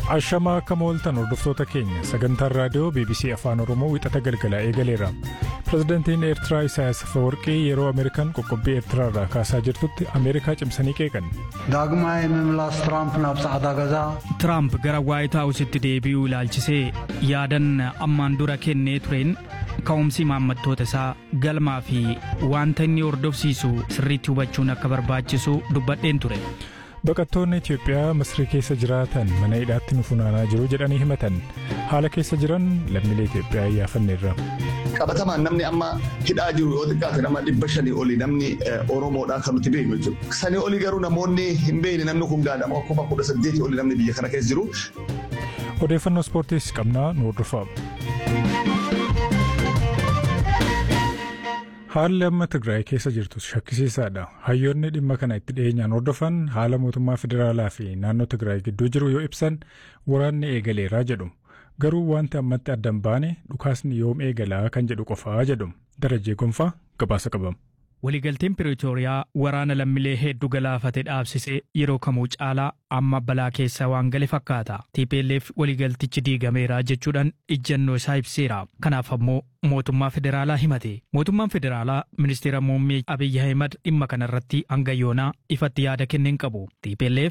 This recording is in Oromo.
Ashamaa akka mooltan hordoftoota keenya sagantaan raadiyoo BBC Afaan Oromoo wixata galgalaa eegaleera. Pireezidantiin Eertiraa Isaayyaas Afeworqii yeroo Ameerikaan qoqqobbii Eertiraarraa kaasaa jirtutti Ameerikaa cimsanii qeeqan. ዳግማይ ምምላስ ትራምፕ ናብ ጻዕዳ ገዛ Tiraamp gara Waayit Haawusitti deebi'uu ilaalchisee yaadan ammaan dura kennee tureen ka'umsi maammattoota isaa galmaa fi wanta inni hordofsiisu sirriitti hubachuun akka barbaachisu dubbadheen ture. Baqattoonni Itiyoophiyaa Masrii keessa jiraatan mana hidhaatti nu funaanaa jiru jedhanii himatan. Haala keessa jiran lammiilee Itiyoophiyaa iyyaafanneerra. qabatamaan namni amma hidhaa jiru yoo xiqqaate nama dhibba shanii oli namni Oromoodhaa kan nuti beeknu jechuudha. Sanii oli garuu namoonni hin beekne namni kun gaadhama kuma kudha saddeetii oli namni biyya kana keessa jiru. Odeeffannoo ispoortiis qabnaa nu hordofaa. Haalli amma Tigraay keessa jirtus shakkisiisaadha. Hayyoonni dhimma kana itti dhiyeenyaan hordofan haala mootummaa federaalaa fi naannoo Tigraay gidduu jiru yoo ibsan waraanni eegaleeraa jedhu. Garuu wanti ammatti addan baane dhukaasni yoom eegalaa kan jedhu qofaa jedhu. Darajee Gonfaa gabaasa qabama. Waliigalteen Piriitooriyaa waraana lammiilee hedduu galaafate dhaabsisee yeroo kamuu caalaa amma balaa keessa waan gale fakkaata. TPLF waliigaltichi diigameera jechuudhaan ijjannoo isaa ibseera. Kanaaf ammoo mootummaa federaalaa himate. Mootummaan federaalaa ministeera muummee Abiyyi Ahimad dhimma kanarratti hanga yoonaa ifatti yaada kenneen qabu. TPLF